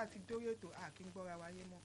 bá ti dórí ètò a kì í gbọ́ra wáyé mọ́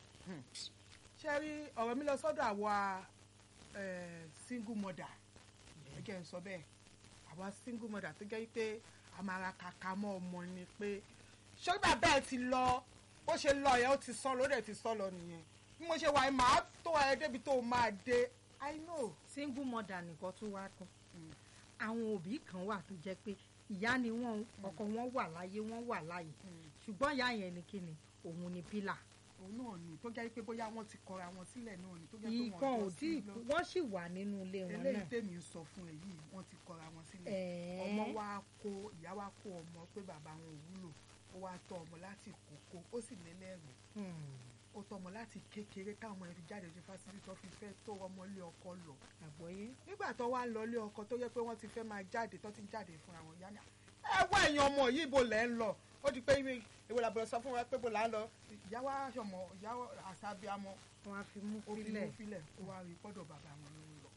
ṣe rí ọ̀rọ̀ mi lọ sọ́dọ̀ àwa eh, single mother ẹ jẹ́ n sọ bẹ́ẹ̀ àwa single mother tó jẹ́ pé a máa ra kàkà mọ́ ọmọ ni pé ṣé bàbá ẹ ti lọ bó ṣe lọ yẹn ó ti sọ lọ ó dẹ̀ ti sọ lọ nìyẹn bí mo ṣe wà yìí màá tó ẹ débi tó o máa dé i know. single mother nìkan tún wá tán àwọn òbí kan wà tó jẹ́ pé ìyá ni wọ́n ọkọ wọn wà láyé wọ́n wà láyé ṣùgbọ́n ìyá yẹn ni kíni òun ni pílà òun náà ni tó jẹ́ pé bóyá wọ́n ti kọra wọn sílẹ̀ náà ni tó jẹ́ pé ìkan wọ́n ò tí wọ́n sì wà nínú ilé wọn eléyìí náà tèmi ń sọ fún ẹ yìí wọ́n ti kọra wọn sílẹ̀ Ẹ̀ẹ́. ọmọ wa kó ìyá wa kó ọmọ pé bàbá wọn ò wúlò ó wá tọ́ ọmọ láti kókó ó sì lélẹ́rù Hmm, ó tọ́ ọmọ láti kékeré káwọn ẹ̀ fi jáde sí fásitì tó fi fẹ́ tó ọmọ ilé ọkọ lọ àgbọ́yé nígbà tó wá lọ ilé ọkọ tó yẹ pé wọ́n ti fẹ́ máa jáde tó ti ń jáde fúnra wọn yá ni ẹ wá ẹ̀yin ọmọ yìí ibo lẹ́ ń lọ ó di pé ìwé ìwé làbọ̀rọ̀ sọ fún wa pé bó là ń lọ ìyá wa sọmọ ìyá wa àṣàbíamọ wọn á fi mú ó fi sílẹ̀ mú filẹ̀ ó wá rí pọ́dọ̀ bàbá wọn ló ń lọ.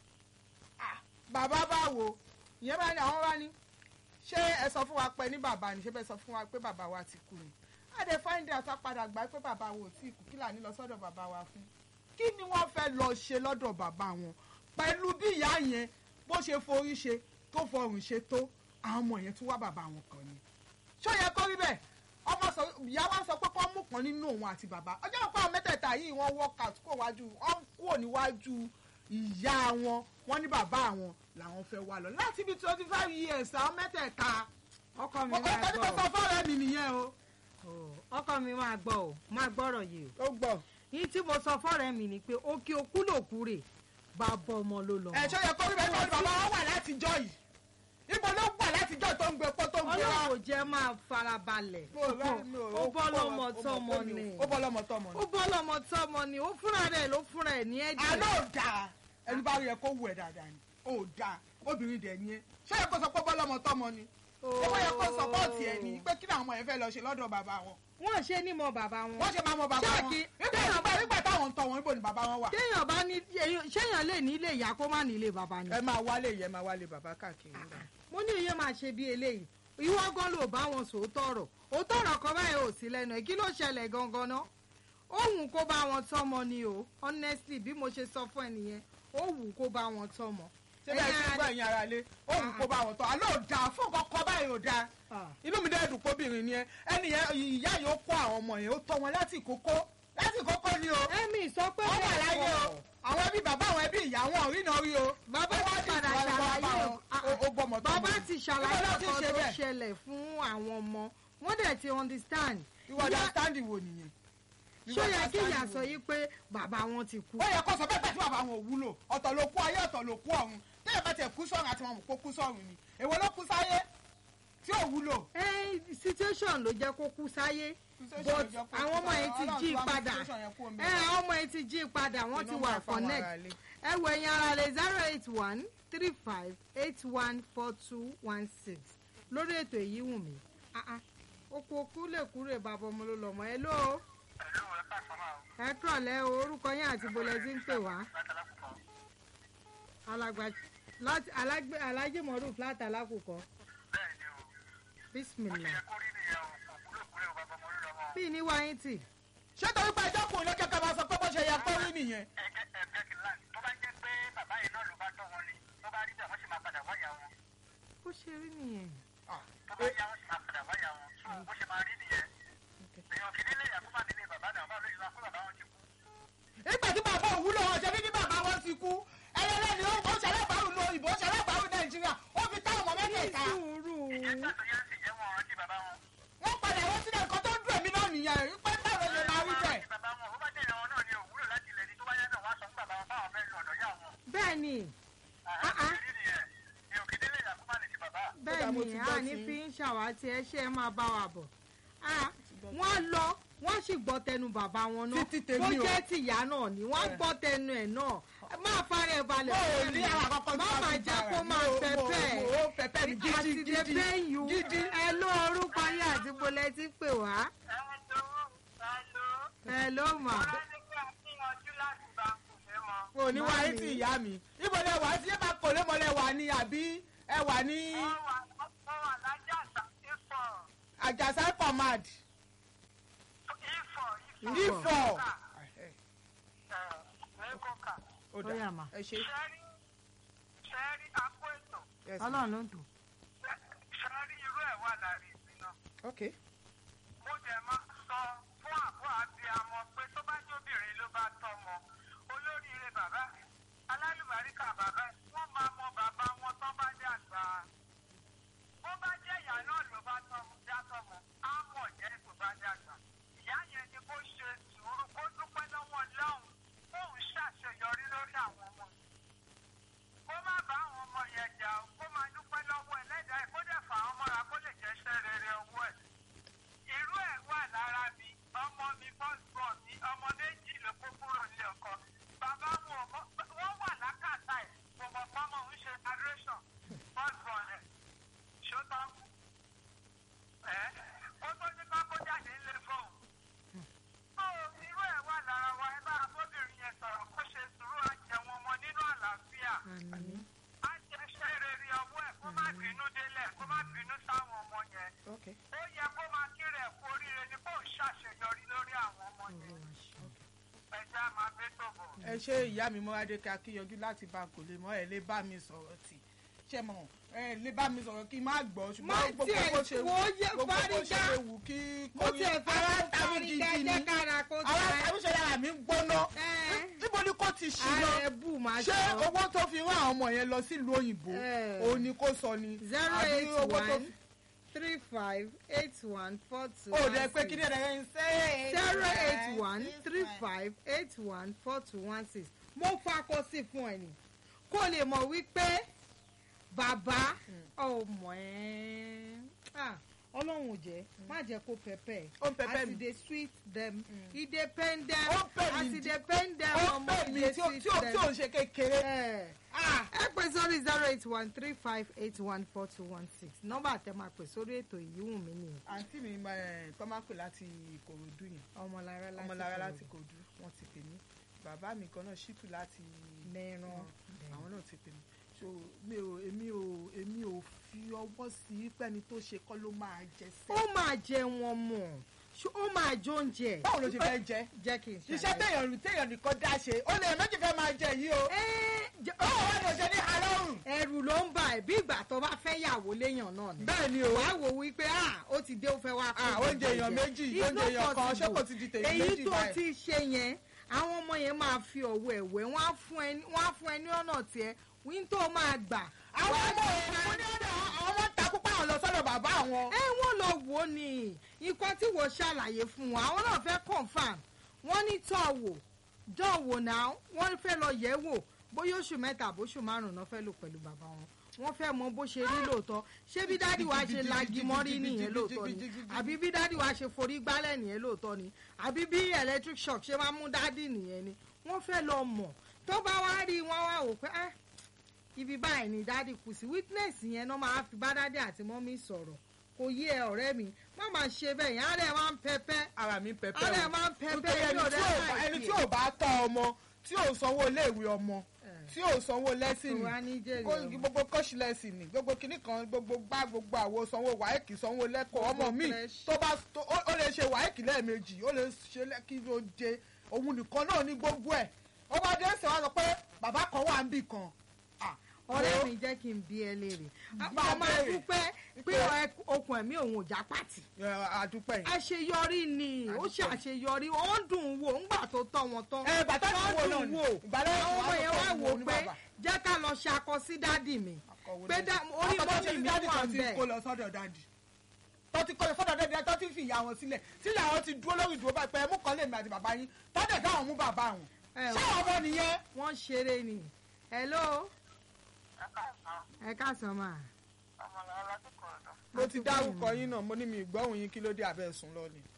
Ah, bàbá báwo ìyẹn bá ní àwọn bá ní ṣé ẹ sọ fún wa pé ní bàbá ni ṣé bẹ́ẹ̀ sọ fún wa pé bàbá wa ti kú ni àdé fáńdé àtàpadà gbà pé bàbá wo tí kú kí là ní lọ sọ́dọ̀ bàbá wa fún kí ni wọ́n fẹ́ lọ ṣe lọ́dọ̀ bàbá wọn pẹ̀lú bí ìyá yẹn bó ṣe forí ṣe tó fọrùn ṣe tó àwọn ọmọ yẹn tún wá bàbá wọn kàn ni ṣó yẹ kó rí bẹ́ẹ̀ ọmọ sọ ìyá wa sọ pé kó mú kan nínú òun àti bàbá ọjọ́ òkú àwọn mẹ́tẹ̀ẹ̀ta yìí wọ́n work out kó wájú wọ́n kúrò níwájú ìyá wọn wọ́n ní bàbá àwọn làwọn fẹ́ wá lọ láti bí twenty five years àwọn mẹ́tẹ̀ẹ̀ta ọkọ mi ọkọ máa ìtọ́jú tó gbọ́ sọ fọ́ọ̀rẹ́ mi nìyẹn o. o ọkọ mi máa gbọ́ o máa gbọ́rọ̀ yìí o ó gbọ́. yìí tí mo sọ fọ́rẹ́ mi ni pé òkè òkú lòkú rè bàbá ọmọ ló lọ ẹ ṣó yẹ kó rí bẹ́ẹ̀ tó bàbá wọn wà látijọ́ yìí ibo ló wà látijọ́ tó ń gbé pọ́ tó ń gbé wá. ọlọ́run ò jẹ́ máa farabalẹ̀ Mo rẹ́- mi ò- ó bọ́ lọ́mọ ó tọ́mọ bọ́- ni ó bọ́ lọ́mọ tọ́mọ ni. ó bọ́ lọ́mọ tọ́mọ ni ó fúnra rẹ̀ ló fúnra ẹ̀ ní ẹ̀jẹ̀ àná ò dáa ẹni bá rí ẹ kó wù ẹ dáadáa ni ò dáa obìnrin dẹ̀ ni ẹ ṣé ẹ kó sọ pé bọ́ lọ́mọ tọ́mọ ni ó wọ́n yẹ kó sọpọ́ọ̀tì ẹ ní pé kí ni àwọn ọmọ yẹn fẹ́ lọ ṣe lọ́dọ̀ bàbá wọn wọ́n ṣe ní mọ bàbá wọn wọ́n ṣe máa mọ bàbá Ṣé wọn kí- nígbà nígbà nígbà táwọn ń tọ́ wọn níbo ni bàbá wọn wà. téèyàn bá ní èèyàn- ṣéèyàn lè ní ilé ìyá kó má ní ilé bàbá ni ẹ máa wálé yẹ máa wálé bàbá káàkiri nígbà. mo ní iye máa ṣe bí eléyìí ìwọ gan ló bá wọn sòótọ́ ọ̀rọ̀ òótọ́ ọ̀rọ̀ kan báyìí ò sí lẹ́nu ẹ̀ kí ló ṣẹlẹ̀ gangan ná ó wù kó bá wọn tọ́mọ ni o honestly bí mo ṣe sọ fún ẹ nìyẹn ó wù kó bá wọn tọ́mọ. ṣé bẹ́ẹ̀ ti gbọ́ ẹ̀yin ara lé ó wù kó bá wọn tọ́ àlọ́ ò dáa fún nǹkan kan báyìí ò dáa Ah. inú mi dẹ́ dùn kóbìnrin ni ẹ ẹni yẹn ìyá yìí ó kó àwọn ọmọ yẹn ó tọ́ wọn láti kókó láti kókó ni o ẹ̀mí sọ pé wọ́n wà bẹ́ẹ̀ láyé o kọ́. àwọn ẹbí bàbá àwọn ẹbí ìyá wọn ò rí náà rí o bàbá Ó wá ti dì padà ìtura lọ́wọ́ ṣàlàyé bá wọn. Ah, Ó- ó gbọ́mọ tọ́mọ. bàbá ti ṣàlàyé Níbo ló ti ọkọ ṣe tó bẹ́ẹ̀? ṣẹlẹ̀ fún àwọn ọmọ wọ́n dẹ̀ ti understand. ìwọ Ìyá- understanding wo nìyẹn. ṣó yẹ kí ìyá understanding sọ wo? yìí pé bàbá wọn ti kú. ó yẹ kó sọ bẹ́ẹ̀ pẹ̀lú bàbá wọn ò wúlò ọ̀tọ̀ ló kú ayé ọ̀tọ̀ ló kú ọ̀run téèyàn bá tiẹ̀ kú sọ̀run àti wọn mọ̀ kó kú sọ̀run ni èwo ló kú sáyé tí ò wúlò. ẹ situation ló jẹ́ kó kú sáyé Situation but ló jẹ́ kó kú àwọn ọmọ sáyé. yẹn ti Ọlọ́run jí ti wá mú padà situation yẹn kúrò ẹ ńbẹ̀. àwọn ọmọ yẹn ti jí padà wọ́n ti Iná wà máa fa wọn connect ara lé. ẹ wọ ẹ̀yin ara rẹ̀ zero eight one three five eight one four two one six lórí ètò èyí wù mí Ah, ah. oko okú lè kúrè bàbá ọmọ ló lọmọ ẹ ló Pẹ̀lú ẹ̀ka sọ́mà o, ẹ kúrọ̀lẹ́ o orúkọ yín àti bolẹ̀ tí ń pè wá látàlákùkọ. alàgbà láti alágbé alájẹmọrú flat alákùkọ Bẹ́ẹ̀ ni o, ó bismillah ṣe yẹ kó rí nìyẹn o, kò kúrò kúrò o, bàbá ọmọ orí lọ́mọ. bí ní wáyé tì ṣé torí pé ẹjọ́ kùn ló kẹ́kẹ́ máa sọ pé bó ṣe yẹ kó rí nìyẹn. Ẹ̀jẹ̀ ẹ̀jẹ̀ kì í láì, tó bá jẹ́ pé bàbá yìí náà ló bá tọ́ wọn ni, tó bá rí bẹ́ẹ̀ wọ́n sì máa padà wáyà wọn. ó ṣe rí nìyẹn Tó bá yá wọ́n sì máa padà wáyà wọn. So bó ṣe máa rí nìyẹn. Èèyàn kì í nílé ìyàkúmà nílé bàbá náà, báwo ló ṣe máa kó bàbá wọn ti kú? nígbà tí bàbá òwúlò wọn ṣe bí ní bàbá wọn ti kú ẹlẹ́lẹ́ni ó ó ṣẹlẹ́bàárù lo òyìnbó ṣẹlẹ́bàárù nàìjíríà ó fi táwọn ọmọ ní mẹ́tẹ̀ẹ̀ta sùúrù Ìjẹ́ tàbí yẹn sì jẹ́ wọn rántí bàbá wọn. wọ́n padà wọ́n sílẹ̀ nǹkan tó dùn èmi náà nìyẹn rí pé báwo lè máa rí bẹ́ẹ̀. Rántí bàbá wọn, ó bá jẹ́ ìyàwó náà ni òwúrò láti ilẹ̀ ni tó bá yá náà wá sọ fún bàbá wọn báwọn fẹ́ lọ ọ̀dọ̀ yá wọn. bẹ́ẹ̀ ni Àhá, bó ṣe rí nìyẹn. Èèyàn kì í nílé ìyàkúmà ní ti bàbá. bẹ́ẹ̀ mo ni ti a gbọ́ ní ti- fi ń ṣàwátì ẹ ṣe é máa bá wa bọ̀ Ah, wọ́n lọ wọ́n sì gbọ́ tẹnu bàbá wọn náà Títí bó tèmi o. jẹ́ tìyá náà ni wọ́n Ẹ. gbọ́ tẹnu ẹ̀ náà máa fara ẹ̀ balẹ̀ Mo ò fún ní mi. àwọn àkọ́kọ́ má tí wọ́n máa fi jẹ́ bára. kó Mo- máa mo- pẹ́pẹ́ mo- ó pẹ́pẹ́ mi gidi àti gidi dé bẹ́yìn gidi. ẹ ló orúkọ yín àti bolẹ̀ ti pè wá ẹ ló mà mo ní wáyé Mami. tí ìyá mi ibo lẹ wà sí ẹ̀ma kò lé mọ́lẹ̀ wà ní àbí ẹ wà ní àjàsá command ifọ̀ ní kókà. ó Ó yá mà. dà ẹ ṣe ṣẹ́rí ṣẹ́rí akó ètò yes ma. ọlọ́run ló ń tò. ṣẹ́rí irú ẹ̀ wà lára ìsìn náà. ok mo dẹ̀ máa sọ fún àbọ̀ àti àmọ́ pé tó bá jẹ́ obìnrin ló bá tọmọ olóríire bàbá ẹ̀ alálùbáríkà bàbá ẹ̀ wọ́n máa mọ bàbá wọn tán bá dé àgbà. bó bá jẹ́ ìyá náà ló bá tọmọ dá tọmọ á mọ̀ jẹ́ tó bá dé àgbà. ìyá yẹn ni kó ṣe sùúrù kó dúpẹ́ lọ́wọ́ lọ́hùn kóun ṣàṣeyọrí lórí àwọn ọmọ yìí kó má bá àwọn ọmọ yẹn jà ó kó máa dúpẹ́ lọ́wọ́ ẹlẹ́dàá ẹ̀ kó dẹ̀ fà á mọ́ra kó lè jẹ́ iṣẹ́ rere ọwọ́ ẹ̀. irú ẹ̀ wà lára mi ọmọ mi bọ́sùbọ̀ mi ọmọ méjì ló kó kúrò ní ọkọ bàbá wọn ò mọ- wọ́n wà lákàtà ẹ̀ kò mọ̀ fọ́mọ ń ṣe adoration bọ́sùbọ̀ rẹ̀ ṣótọ́ ẹ̀ ó tó ní kọ́kọ́ jáde ńlẹ̀ fóun. tó irú ẹ̀ wà lára wa ẹ bá abóbìnrin yẹn sọ̀rọ̀ kó ṣe sùúrù àjẹwọn ọmọ nínú àlàáfíà á jẹ́ iṣẹ́ rere ọwọ́ ẹ̀ kó má bínú délẹ̀ kó má bínú sáwọn ọmọ yẹn ok ó yẹ kó máa kírè ẹ̀kú oríire ni kó ṣàṣeyọrí lórí àwọn ọmọ yẹn ẹja máa gbé tó bọ̀. ẹ ṣe ìyá mi mọ́radé ká kíyanjú láti bá kò lè mọ́ ẹ lè bá mi sọ̀rọ̀ tì ṣe mọ̀ ẹ lè bá mi sọ̀rọ̀ kí n má gbọ́ Má ṣùgbọ́n gbogbo tiẹ̀ bó ṣe wù wò ó yẹ gbogbo bó ṣe fárígá. lè wù kí mo tiẹ̀ fẹ́ ara kó tàbí parí gidi ni kẹ́jẹ́ kára kó ara tẹ̀. tàbí ṣe yàrá mi ń gbóná Ẹ́. níbo ni kò ti ṣì lọ ààrẹ bù máa ṣé sọ. owó tó fi rán àwọn ọmọ yẹn lọ sílùú òyìnbó Ẹ́. òun ni kò sọ ni zero àbí eight owó tó one three five eight one four two ò one dẹ pé six. kí ni ẹ̀rẹ̀ ń ṣe zero eight one three five eight one four two one six mo fakọ sí fún ẹ ní kó lè mọ̀ wípé bàbá ọmọ ẹ ah, ọlọ́run ò jẹ́ má jẹ́ kó pẹpẹ Ó ń pẹpẹ as mi. e dey sweet dem e dey pain dem Ó ń pè mí as e dí- dey pain dem ó ọmọ pè e mí dey tí ó sweet tí ó tí ò dem. ń ṣe kékeré ẹ Ah, ẹ pè sórí zero eight one three five eight one four two one six nọ́mbà tẹ máa pè sórí ètò ìyíwùn mi nìyẹn àǹtí mi ẹ̀, tó máa ń pè láti ìkòròdú yẹn ọmọlára láti ọmọlára Ìkòròdú. láti kòdú wọn ti pè mí bàbá mi kan náà ṣìtù láti mẹ́ran àwọn náà ti pè mí so mi ò èmi ò èmi ò fi ọwọ́ sí pẹ́ni tó ṣe kọ́ ló máa jẹ ó sẹ́. máa jẹ wọn mọ̀ ṣé ó máa jó oúnjẹ. báwo ló ṣe fẹ́ jẹ jẹ́ kí n ṣe. iṣẹ́ téèyàn téèyàn nìkan dá ṣe ó lè méjì fẹ́ máa jẹ yìí o báwo wá ló ṣe ní alọ́run. ẹrù ló ń bà ẹ́ bí ìgbà tó bá fẹ́ yàwó léèyàn náà ni. bẹ́ẹ̀ ni o wàá wò wípé ah ó ti dé ó fẹ́ wá Ah, kó oúnjẹ èèyàn méjì It's oúnjẹ not èèyàn kan ṣé possible. kò ti di tèmi èyí méjì tó báyìí. ti ṣe yẹn àwọn ọmọ yẹn máa fi ọ̀wọ́ ẹ̀wẹ́ wọ́n á fún ẹ wọ́n á fún ẹ ní ọ̀nà tiẹ̀ wíńtò máa gbà. àwọn Wàá ọmọ gbà. òun ní ọ̀dọ̀ àwọn ọmọ ń takú páwọn lọ sọ́dọ̀ bàbá àwọn. ẹ wọ́n lọ wò ó ní nǹkan tí wọ́n ṣàlàyé fún wọn àwọn náà fẹ́ confam wọ́n ní tọ́ wò dán wò náà wọ́n fẹ́ lọ yẹ̀ wò bóyá oṣù mẹ́ta àbóṣù márùn-ún náà fẹ́ lò pẹ̀lú bàbá wọn wọ́n fẹ́ mọ bó ṣe rí lóòótọ́ ṣé bí dádì wa ṣe lagi mọ́rí nìyẹn lóòótọ́ ni àbí bí dádì wa ṣe forí gbálẹ̀ nìyẹn lóòótọ́ ni àbí bí electric shock ṣe máa mú dádì nìyẹn ni wọ́n fẹ́ lọ mọ̀ tó bá wá rí wọn wá wò pé ah ibi báyìí ni dádì kù sí witness yẹn náà máa fi bá dádì àti mọ́mí sọ̀rọ̀ kò yé ẹ ọ̀rẹ́ mi má máa ṣe bẹ́ẹ̀ yẹn àárẹ̀ máa ń pẹpẹ́ ara mi pẹpẹ àárẹ̀ máa ń pẹpẹ́ nítorí ẹni yóò tí rẹ́ ò bá- ẹni tí ò bá tọ́ ọmọ tí ò sanwó iléèwé ọmọ tí ò sanwó lẹ́sìn wá ní jèrè kó ọmọ. gbogbo kọ́ṣì lẹ́sìn ni gbogbo kinní kan gbogbo gbá gbogbo àwo sanwó wáìkì sanwó lẹ́kọ̀ọ́ ọmọ Gbogbo mi fresh. tó bá tó- ó ó lè ṣe wáìkì lẹ́ẹ̀mejì ó lè ṣe lẹ́kì ló dé òun nìkan náà ní gbogbo ẹ̀ ó bá dé ṣe wá sọ pé bàbá kan wà ń bì kan Ah, ọ̀rẹ́ wo- mi jẹ́ kí n bí ẹ léèrè Máa a máa béèrè. dúpẹ́ pé ẹ- okùn ẹ̀mí òun ò já pàtì ẹ, àdúpẹ́ yìí. àṣeyọrí ni ó ṣe àṣeyọrí ó ń dùn ún wò ńgbà tó tọ́ wọn tán ẹ bàtà tí Ó wò náà dùn ni wò ìgbàlẹ́ àwọn ọmọ yẹn wá wò ní pé bàbá. jẹ́ ká lọ ṣakọ sí dádì mi Akọ̀wé pé lẹ́yìn. dá- orí Akọ̀ tó ṣe mọ́mì sí mi dádì wà tó ti bẹ́ẹ̀. kó lọ sọ́dọ̀ dádì tó ti kó lọ sọ́dọ̀ dádì tó ti fi ìyá wọn sílẹ̀ tí ìyá wọn ti dúró lórí ìdúró báyìí pé ẹ mú kan lèmi àti bàbá yín tọ́jà káwọn mú bàbá wọn. Ẹ ṣé ọmọ nìyẹn. wọ́n ṣeré ni hello ẹ káàsán ẹ káàsán mà ọmọlára láti kọ̀ọ̀dọ̀ mo ti dárúkọ yín náà mo ní mi ìgbọ́hùn yín kí ló dé abẹ́ sùn lọ ni.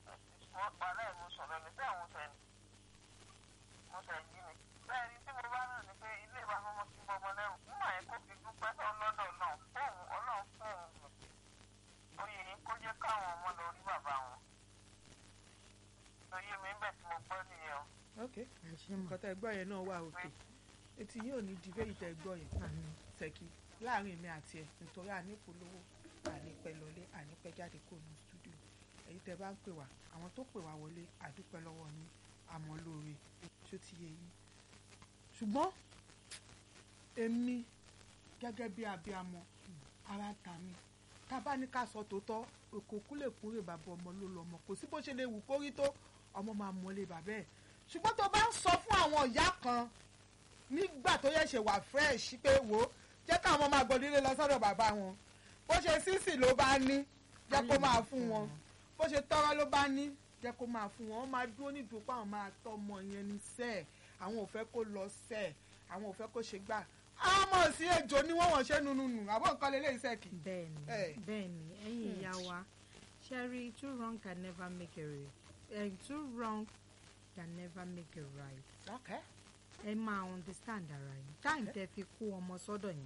wọ́n pa náà mo sọ̀rọ̀ ní bẹ́ẹ̀ mo sẹ́ni mo sẹ́ yí ni bẹ́ẹ̀ ni tí mo bá náà ni pé ilé ìwà ọmọ kí bọ́ ọmọ lẹ́rù nígbà yẹn kó fi dúpẹ́ ọlọ́dọ̀ náà fóun ọlọ́run fún òun oyè yìí kó jẹ́ káwọn ọmọ lọ rí bàbá wọn oyè mi ń bẹ̀ tí mo gbọ́ nìyẹn o. ok ẹ ṣe mà nǹkan tẹ́ ẹ gbọ́ yẹn náà wà òkè etí yóò ní di bẹ́ẹ̀ tẹ́ ẹ gbọ́ yẹn àmín. ṣèkí láàrin èmi àti ẹ nítorí ànípolówó ànípẹ́ lọlé ànípẹ́ jáde kó nu stúdíò èyí tẹ́ bá ń pè wá àwọn tó pè wá wọlé àdúpẹ́ lọ́wọ́ yín àmọ́ lóore ṣó ti yé yín ṣùgbọ́n èmi gẹ́gẹ́ bí abiyamọ ara ta mi tá a bá ní ká sọ tòótọ́ òkò kúlè kúrè bàbá ọmọ ló lọmọ kò sí bó ṣe lè wù kórí tó ọmọ máa mọlé bàbá ẹ̀ ṣùgbọ́n tó bá ń sọ fún àwọn ìyá kan nígbà tó yẹ ṣe wà fresh pé wò ó jẹ́ káwọn máa gbọ́dọ̀ ilé lọ sọ́dọ̀ bàbá wọn bó ṣe sísì ló bá ní jẹ́ kó máa fún wọn bó ṣe tọ́rọ́ ló bá ní jẹ́ kó máa fún wọn wọ́n máa dúró nídùú pé àwọn máa tọ́ ọmọ yẹn ní sẹ́ẹ̀ àwọn ò fẹ́ kó lọ sẹ́ẹ̀ àwọn ò fẹ́ kó ṣe gbà àmọ́ sí ejò ni wọ́n wọ́n ṣe nùnùnù àbọ̀ nǹkan lè léyìí sẹ́ẹ̀kì. bẹ́ẹ̀ni Eh. bẹ́ẹ̀ni ẹ̀yin ìyá wa sherry too wrong can never make a right eh, too wrong can never make a right Okay. ẹ máa understand ara yín time tẹ fi kó ọmọ sọ́dọ̀ yẹn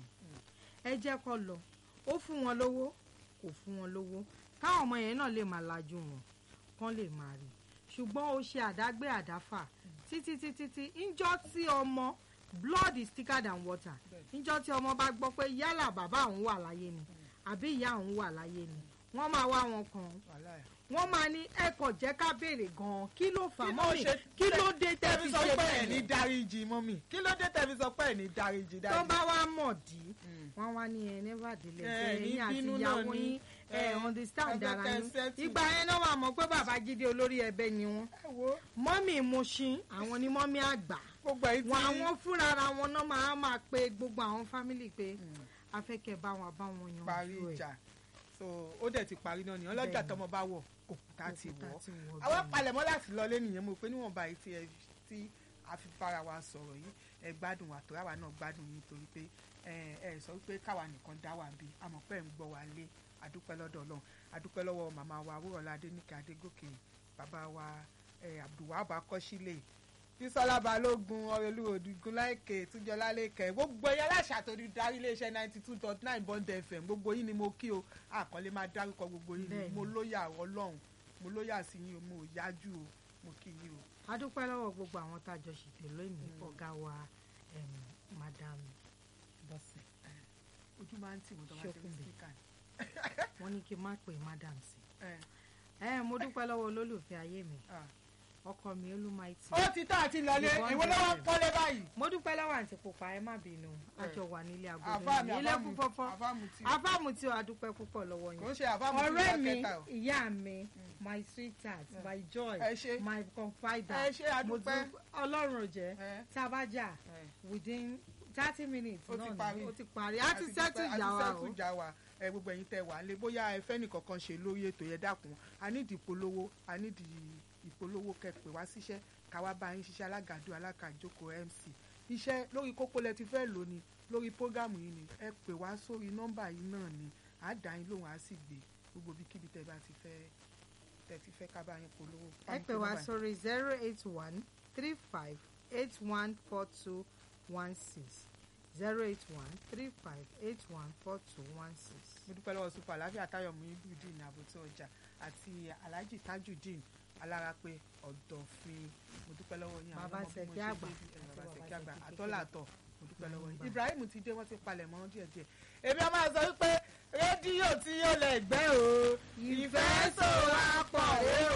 ẹ jẹ́ kó lọ ó fún wọn lówó kò fún wọn lówó káwọn ọmọ yẹn náà lè máa lajú wọn kán lè máa rí ṣùgbọ́n ó ṣe àdágbé àdáfà títí títí tí ńjọ́ tí ọmọ blood is thicker than water ńjọ́ tí ọmọ bá gbọ́ pé yálà bàbá òun wà láyé ni àbí ìyá òun wà láyé ni wọ́n máa wá wọn kàn án wàhálà ẹ̀. wọ́n máa ní ẹ kò jẹ́ ká béèrè gan-an kí ló fà Kí ló mọ́mì ṣe- kí ló dé tẹ́ tẹ́ fi fi sọ ṣe pé ẹ̀ ní bẹ́ẹ̀ dáríjì mọ́mì kí ló dé tẹ́ fi sọ pé ẹ̀ ní dáríjì tó dáríjì. bá wá mọ̀ dí Mm. wọ́n wá ní ẹ never delay Ẹ pé ní ẹ̀yin àti bínú ìyàwó náà ni. yín ẹ Ẹ, understand ẹ ara fẹ́ yín settle. ìgbà yẹn náà wà mọ̀ pé bàbá gidi olórí ẹbẹ ni wọ́n ẹ wo mọ́mì Mushin àwọn ni mọ́mì àgbà gbogbo èyí tí wọn àwọn fúnra ara wọn náà máa máa pe gbogbo àwọn fámìlì pé afẹ́kẹ́ bá wọn bá wọn parí yanjú ẹ̀ ìjà so ó dẹ̀ ti parí náà ni ọlọ́jà Bẹ́ẹ̀ni. tọmọ bá wọ̀ òkúta ti Òkúta wọ̀ ti wọ̀ àwọn bẹ́ẹ̀ni. palẹ̀mọ́ láti lọ lé nìyẹn mo pé níwọ̀nba yìí tí ẹ tí a fi bára wa sọ̀rọ̀ yìí ẹ gbádùn wa tòrá wa náà gbádùn yín torí pé ẹ ẹ sọ pé káwa nìkan dá wà bí àmọ́ pé ń gbọ́ wa lé adúpẹ́ lọ́dọ̀ Ọlọ́run adúpẹ́ lọ́wọ́ màmá wa wúrọ̀lá adéníkẹ́ adégòkè bàbá wa ẹ abdulwahab akọ́sílẹ̀ bísọ́lá balógun ọ̀rẹ́lú òdìgún láìkè túnjọlá lẹ́kẹ̀ gbogbo ẹ̀yà aláṣà tó di darí iléeṣẹ́ ninety two dot nine bond fm gbogbo yín ni mo kí o àkọlé máa dárúkọ gbogbo yín ni Bẹ́ẹ̀ni. mo lóyà ọlọ́run mo lóyà sí yín o mo ò yájú o mo kí yín o. a dúpẹ́ lọ́wọ́ gbogbo àwọn tá a jọ ṣètò lónìí ọ̀gá wa em, madam bọ́sẹ̀ ojú máa ń tì wọ́n tó bá ṣe ní Ṣókùnbí. spíkà ni. wọ́n ní kí n má pè madam sí Ẹ, ẹ mo dúpẹ́ lọ́wọ́ olólùfẹ́ ayé mi ah. ọkọ mi olúmaìtì ó ti tán àti lọlé Ìbọn ìwé lọ́wọ́ bẹ̀rẹ̀. pọ́lé báyìí. mo dúpẹ́ lọ́wọ́ àǹtí pupa ẹ má bínú àjọ wà nílé agodo àfáà mi yìí ilé àfáàmù fúnfọ́fọ́ àfáàmù tí afáàmù tí a dúpẹ́ púpọ̀ lọ́wọ́ kò ń yín ṣe àfáàmù tí ọ̀rẹ́ ìyá mi kẹta o. ìyá mi my sweetheart my joy Ẹ ṣé. my confidant ẹ ṣe mo àdúpẹ́. dú- ọlọ́run ò jẹ́ Ẹ. tá a bá jà Ẹ. within thirty minutes Ó ti náà parí. ni ó ti parí a ti sẹ́tù ìjà wa o àti ìjà wa ẹ gbogbo ẹ̀yin tẹ́ wà lé bóyá ẹ fẹ́ nìkankan ṣe lórí ètò yẹn dákun a nídìí ìpolówó a nídìí ìpolówó kẹpẹ wá síṣẹ́ káwá bá yín ṣiṣẹ́ alágàdo alákàjókòó mc iṣẹ́ lórí kókó lẹ ti fẹ́ lò ní lórí prógámù yìí ni ẹ pè wá sórí nọ́mbà yìí náà ni à á dá yín lóhùn á sì gbé gbogbo ibikíbi tẹ́ bá ti fẹ́ tẹ́ ti fẹ́ ká bá yín polówó. ẹ pè wá sórí zero eight one three five eight one four two one six zero eight one three five eight one four two one six. mo dúpẹ́ lọ́wọ́ super aláfíà táyọ̀mù ibùdín àbòtí ọjà àti alhaji tajudeen alárápé ọ̀dọ̀fin mo dúpẹ́ lọ́wọ́ yín Bàbá ọmọ bí mo Ṣẹ̀kí ṣe àgbà dé bí- ẹ, àti bàbá bàbá Ṣẹ̀kí àgbà Ṣẹ̀kí kékeré. àtọ́làtọ̀ mo dúpẹ́ lọ́wọ́ yín Gbà. ibrahim ti dé wọ́n ti palẹ̀ mọ́ díẹ̀díẹ̀ èmi a máa sọ wípé rédíò tí yóò lẹ̀ gbẹ́ o ìfẹ́ sòwò apọ̀ rèé o.